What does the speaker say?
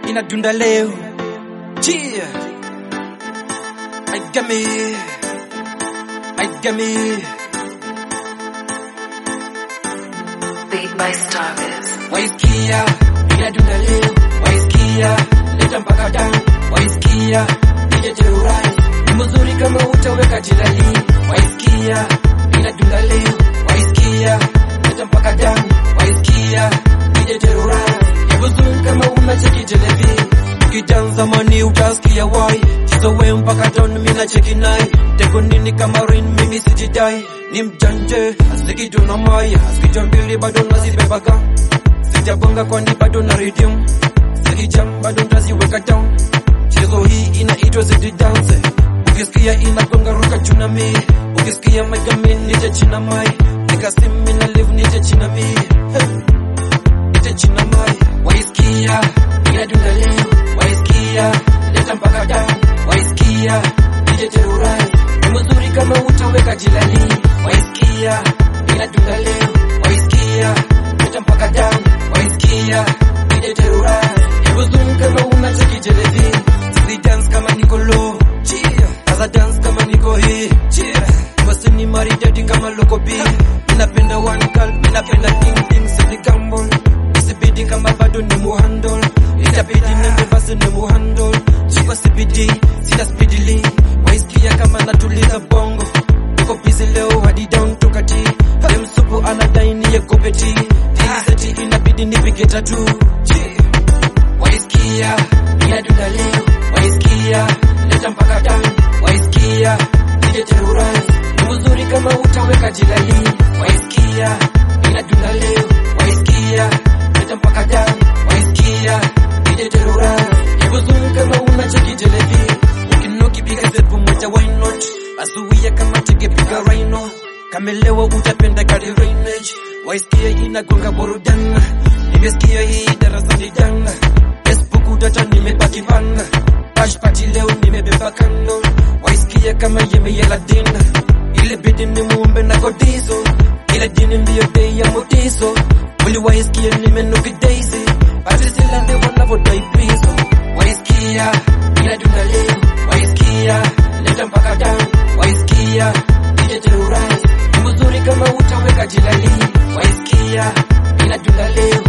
inadunda leo Cheer. I got me I got me Beat by Starbiz. waisikia inadunda leo waisikia leta mpaka damu waisikia nije terurai ni mzuri kama utaweka jilali waisikia inadunda leo waisikia leta mpaka damu waisikia nije terurai ni mzuri kama unacheki televi ukijanza mani utasikia wai chizowe mpaka don mina cheki nai teko nini kama rain mimi sijidai ni mjanje asikituna maya asikitwa mbili bado nazibebaga sijabonga kwani bado na rhythm sikijam bado ntaziweka down chezo hii inaitwa zidi dance ukisikia inagonga ruka chuna mi ukisikia megami nije china mai nikasimi na live nije china mi hey. nije china mai waisikia inadunda leo waisikia leta mpaka down waisikia nije terurai ni mzuri kama utaweka jilali waisikia inadunda leo waisikia leta mpaka down waisikia nije terurai ni mzuri kama unacheki televi si dance kama niko low cheer kaza dance kama niko hii cheer basi ni maridadi kama loko B ninapenda one girl ninapenda ting ting sidi gamble isibidi kama bado ni muhandle itabidi nende basi ni muhandle chikwa CBD sina speedily waisikia kama natuliza bongo niko busy leo hadi down toka T dem supu anadai niye kopeti seti inabidi nipige tatu Cheer waisikia inadunda leo waisikia leta mpaka damu waisikia nije terurai ni mzuri kama utaweka jilali waisikia inadunda leo waisikia leta mpaka damu waisikia nije terurai ni mzuri kama unacheki televi ukinokipiga zepu moja why not asuia kama tegepiga rhino kamelewa utapenda kari rainage waisikia inagonga burudana nimesikia hii darasani jana Facebook data nimebaki bana Bash party leo nimebeba kando waisikia kama yemeyela dina ile bidi ni muumbe na godizo ile dini ndiyo bei ya motizo wili waisikia nimenuki daisy basi sila ndio wanavodai pizo waisikia inadunda leo waisikia leta mpaka damu waisikia nije terurai ni mzuri kama utaweka jilali waisikia inadunda leo